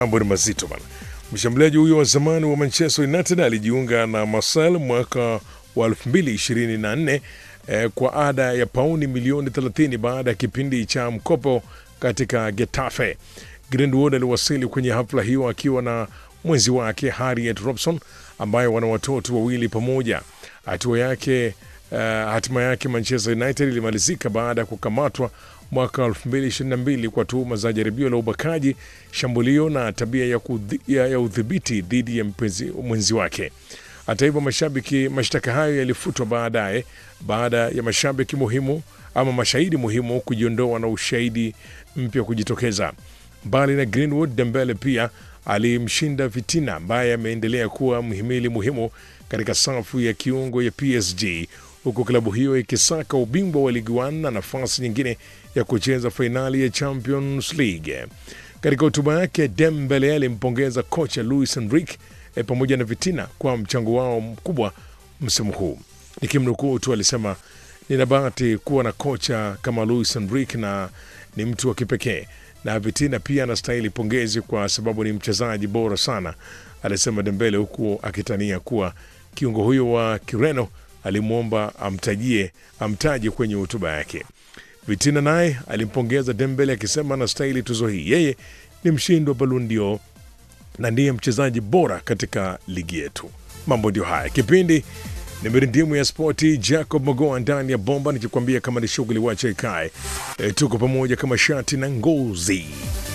Mambo ni mazito bana. Mshambuliaji huyo wa zamani wa Manchester United alijiunga na Marseille mwaka wa 2024 eh, kwa ada ya pauni milioni 30 baada ya kipindi cha mkopo katika Getafe. Greenwood aliwasili kwenye hafla hiyo akiwa na mwenzi wake Harriet Robson ambaye wana watoto wawili pamoja. Hatua yake uh, hatima yake Manchester United ilimalizika baada ya kukamatwa mwaka 2022 kwa tuhuma za jaribio la ubakaji, shambulio na tabia ya, kudhi, ya, ya udhibiti dhidi ya mpenzi, mwenzi wake. Hata hivyo, mashabiki mashtaka hayo yalifutwa baadaye baada ya mashabiki muhimu ama mashahidi muhimu kujiondoa na ushahidi mpya kujitokeza. Mbali na Greenwood, Dembele pia alimshinda Vitina ambaye ameendelea kuwa mhimili muhimu katika safu ya kiungo ya PSG huku klabu hiyo ikisaka ubingwa wa Ligue 1 na nafasi nyingine ya kucheza fainali ya Champions League. Katika hotuba yake, Dembele alimpongeza kocha Luis Enrique e, pamoja na Vitina kwa mchango wao mkubwa msimu huu. Nikimnukuu tu alisema, nina bahati kuwa na kocha kama Luis Enrique na ni mtu wa kipekee na Vitina pia anastahili pongezi kwa sababu ni mchezaji bora sana, alisema Dembele, huku akitania kuwa kiungo huyo wa Kireno alimwomba amtajie amtaje kwenye hotuba yake. Vitina naye alimpongeza Dembele akisema anastahili tuzo hii, yeye ni mshindi wa Ballon d'Or na ndiye mchezaji bora katika ligi yetu. Mambo ndio haya. Kipindi ni mirindimu ya spoti, Jacob Mogoa ndani ya bomba, nikikwambia kama ni shughuli wacha ikae. E, tuko pamoja kama shati na ngozi.